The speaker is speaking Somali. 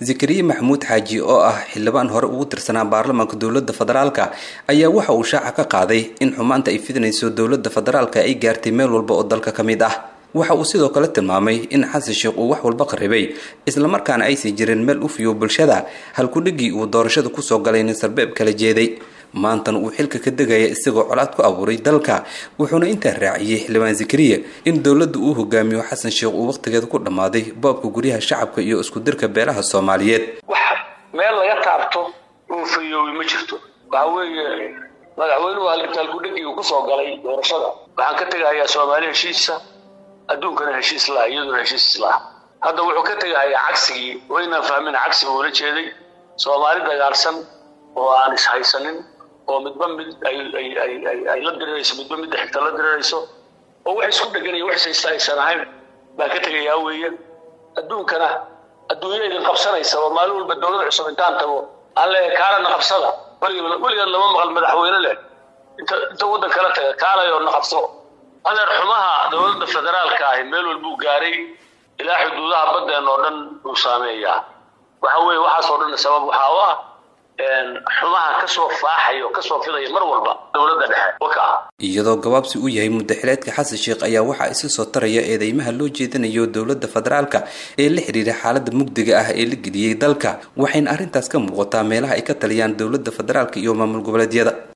zakariya maxamuud xaaji oo ah xildhibaan hore ugu tirsanaa baarlamaanka dowladda federaalka ayaa waxa uu shaaca ka qaaday in xumaanta ay fidinayso dowladda federaalka ay gaartay meel walba oo dalka ka mid ah waxa uu sidoo kale tilmaamay in xasan sheekh uu wax walba qaribay islamarkaana aysan jirin meel u fiyo bulshada halkudhigii uu doorashada kusoo galay nin sarbeeb kala jeeday maantana uu xilka ka degaya isagoo colaad ku abuuray dalka wuxuuna intaa raaciyey xildhibaan zakariya in dowladda uu hogaamiyo xasan sheekh uu wakhtigeeda ku dhammaaday boobka guryaha shacabka iyo isku dirka beelaha soomaaliyeed wax meel laga taabto uu fayoobi ma jirto waxa weeye madaxweynuhu halkudhegii uu kusoo galay doorashada waxaan ka tegahayaa soomaali heshiisa adduunkana heshiis laha iyaduna heshiis islaah hadda wuxuu ka tegahayaa cagsigii waynaan fahmin cagsiga uula jeeday soomaali dagaalsan oo aan ishaysanin oo midba mid ay la dirirayso midba midda xigta la dirirayso oo wax isku dheganaya wax ishaysta aysan ahayn baa ka tegayaa weeye adduunkana adduunya idin qabsanaysa oo maalin walba dowlad cusub intaan tago aan leeyahay kaalana qabsada weligeed lama maqal madaxweyne leh inta inta waddan kala taga kaalay oo na qabso adeer xumaha dowladda federaalka ahi meel walbuu gaaray ilaa xuduudaha baddeen oo dhan uu saameeyaa waxa weeye waxaasoo dhan sabab waxaa u ah xumaha kasoo faaxaya oo kasoo fidaya mar walba dowladda dhexe waka iyadoo gabaabsi uu yahay muddaxileedka xasan sheekh ayaa waxaa isa soo taraya eedeymaha loo jeedinayo dowladda federaalka ee la xidhiira xaaladda mugdiga ah ee la geliyey dalka waxayna arrintaas ka muuqataa meelaha ay ka taliyaan dowladda federaalka iyo maamul goboleedyada